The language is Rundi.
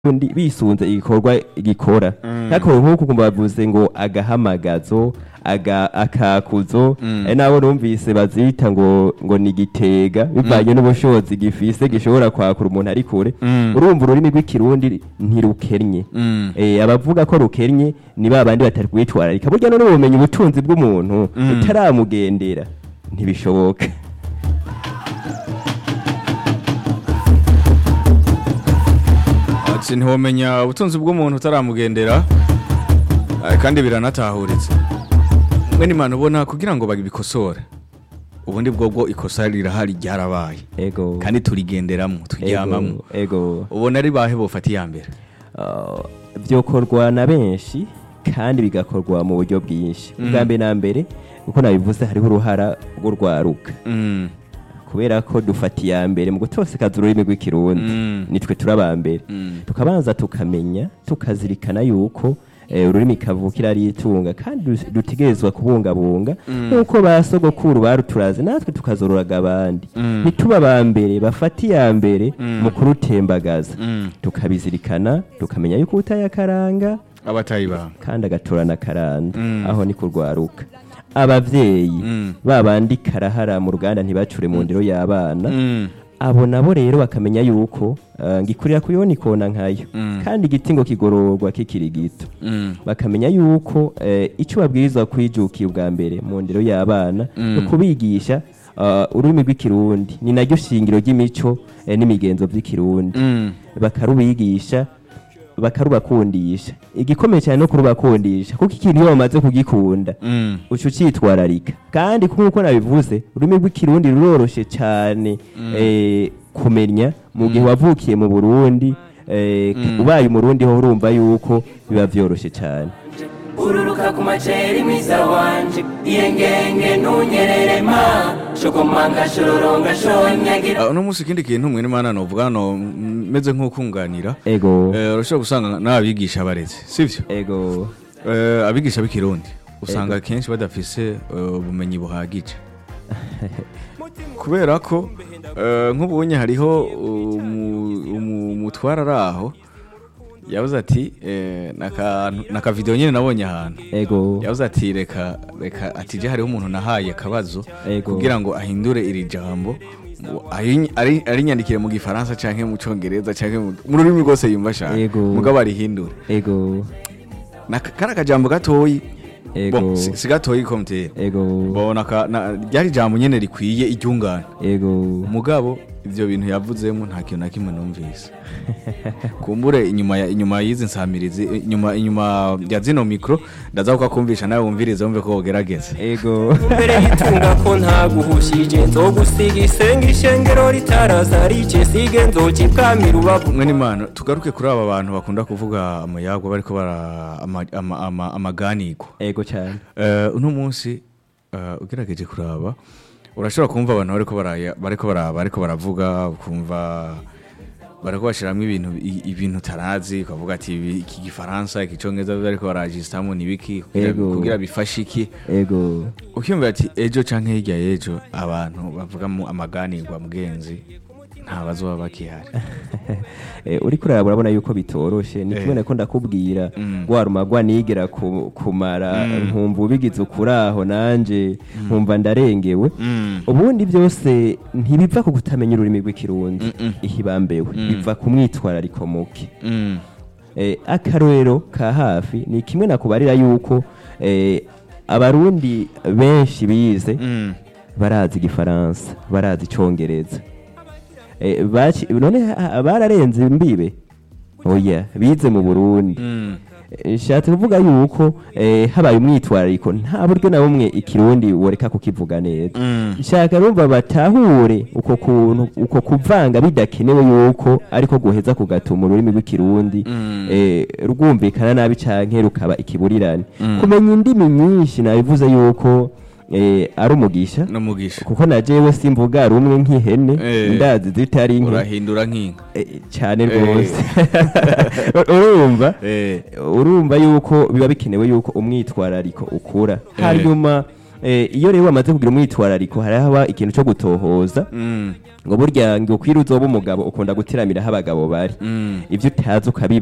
undi bisunze igikorwa gikora nkako nk'uku kumva bavuze ngo agahamagazo aga akakuzo ari nabo numvise bazita ngo ngo ni igitega bivanye n'ubushobozi gifise gishobora kwakura umuntu ari kure urumva ururimi rw'ikirundi ntirukennye eh abavuga ko rukennye ni babandi batari kwitwararika burya none ubumenyi ubutunzi bw'umuntu utaramugendera ntibishoboka ati ntiwamenya ubutunzi bw'umuntu utaramugendera eh, kandi biranatahuritse mwene imana ubona kugira ngo babikosore ubundi bwobwo ikosa rirahari ryarabaye ego kandi turigenderamo turyamamo ego, ego. ubona ari bahe bofata iya mbere Uh, byokorwa na benshi kandi bigakorwa mu buryo bwinshi ubwa mbere na mbere uko nabivuze hariho uruhara rw'urwaruka Mm, kubera ko dufata iya mbere mu gutosekaza ururimi rw'ikirundi Mm. nitwe turaba mbere Mm. tukabanza tukamenya tukazirikana yuko eh, ururimi kavukira ari itunga kandi du- dutegerezwa kubungabunga nk'uko ba sogokuru baruturazi natwe tukazororaga abandi Mm. ntituba aba mbere bafata iya mbere mu kurutembagaza Mm. tukabizirikana tukamenya yuko utayakaranga abatayibanga kandi agatorana karanda Mm. aho ni kurwaruka abavyeyi Mm. babandi karahara mu ruganda ntibacure mu ndero y'abana Mm, abo nabo rero bakamenya yuko uh, ngikurira kuyona ikona nkayo Mm. kandi igiti ngo kigororwa kikiri gito mm, bakamenya yuko eh, icyo babwirizwa kwijukira ubwa mbere mu ndero y'abana Mm. no kubigisha uh, ururimi rw'ikirundi ni naryo shingiro ry'imico eh, n'imigenzo by'ikirundi mm, bakarubigisha bakarubakundisha igikomeye cyane no kurubakundisha kuko ikintu iyo bamaze kugikunda mm. uca ucitwararika kandi nk'uko nabivuze ururimi rw'ikirundi ruroroshe cyane eh, kumenya mu gihe wavukiye mu burundi eh, ubaye umurundi ho urumva yuko biba byoroshye cyane ururuka ku maceri mwiza wanje iyengenge ntunyerere ma shokomanga shororonga shonyagira Ah, uno munsi ikindi kintu mwene imana novuga no mm, meze nk'ukunganira ego Eh, urashobora gusanga n'abigisha bareze sivyo ego Eh, abigisha b'ikirundi usanga kenshi badafise eh, ubumenyi buhagije kubera ko eh, nk'ubunye hariho umu- umu- umutwara ari aho yavuze ati eh, n'akantu- n'akavidewo nyine nabonye ahantu ego yavuze ati reka reka ati je hariho umuntu nahaye akabazo Ego. kugira ngo ahindure iri jambo mu- ari- ari- arinyandikire mu gifaransa canke mu congereza canke mu mu rurimi rwose yumva ashaka Ego. mugabo arihindure ego Na- kari akajambo gatoyi Ego. Bon, si si gatoyi komutera ego bona ka- na- ryari ijambo nyene rikwiye iryungane ego mugabo ivyo bintu yavuzemo nta kintu na kimwe numvise kumbure inyuma ya inyuma y'izi nsamirizi inyuma inyuma ya zino mikro ndaza kukakumvisha nawe wumvirize wumve ko wogerageza ego mbere yitunga ko ntaguhushije nzogusiga isenga ishengero ritaraza rice sige nzoca ibwami rubavu mwe n'imana tugaruke kuri aba bantu bakunda kuvuga amayagwa bariko bara ama- ama- ama- amaganirwa ego cyane Eh, uno munsi eh, ugerageje kuraba urashobora kumva abantu bariko baraya- bariko baraba bariko baravuga ukumva bariko bashiramwo ibintu i- ibintu utarazi ukavuga ati ibi- iki gifaransa iki congereza bariko barajisitamo nibiki kugira- Ego. kugira bifashe iki ego ukiyumvira ati ejo canke hirya y'ejo abantu bavugamo amaganirwa mugenzi nta bazoba bakihari Eh, uriko uraraba urabona yuko bitoroshe ni Eh. kimwe nako ndakubwira Mm. rwarumagwa nigera ku- kumara nkumva ubigize ukuraho nanje nkumva ndarengewe Mm. ubundi byose ntibiva ku kutamenya ururimi rw'ikirundi Mm-mm. ihibambewe biva ku mwitwarariko muke Mm. eh, akarorero ka hafi ni kimwe nakubarira yuko eh, abarundi benshi bize Mm. barazi igifaransa barazi icongereza eh, baci- none ha- bararenze imbibe oya bize mu burundi Mm. Eh, nshatse kuvuga yuko eh, habaye umwitwarariko nta buryo na bumwe ikirundi woreka kukivuga neza Mm. nshaka rumva batahure uko kuntu uko kuvanga bidakenewe yuko ariko guheza kugatuma ururimi rw'ikirundi Mm. eh, rwumvikana nabi canke rukaba ikiburirane kumenya indimi nyinshi nabivuze yuko eh, ari umugisha n'umugisha kuko na jewe simvuga rumwe nk'ihene Eh. ndazi zitari nke urahindura nk'inka Eh, cyane Eh. rwose urumva Eh. urumva yuko biba bikenewe yuko umwitwarariko ukura hanyuma eh, iyo rero wamaze kugira umwitwarariko hari haba ikintu cyo gutohoza Mm. ngo burya ngo kwira uzoba umugabo ukunda gutiramira aho abagabo bari Mm. ibyo utazi ukabiba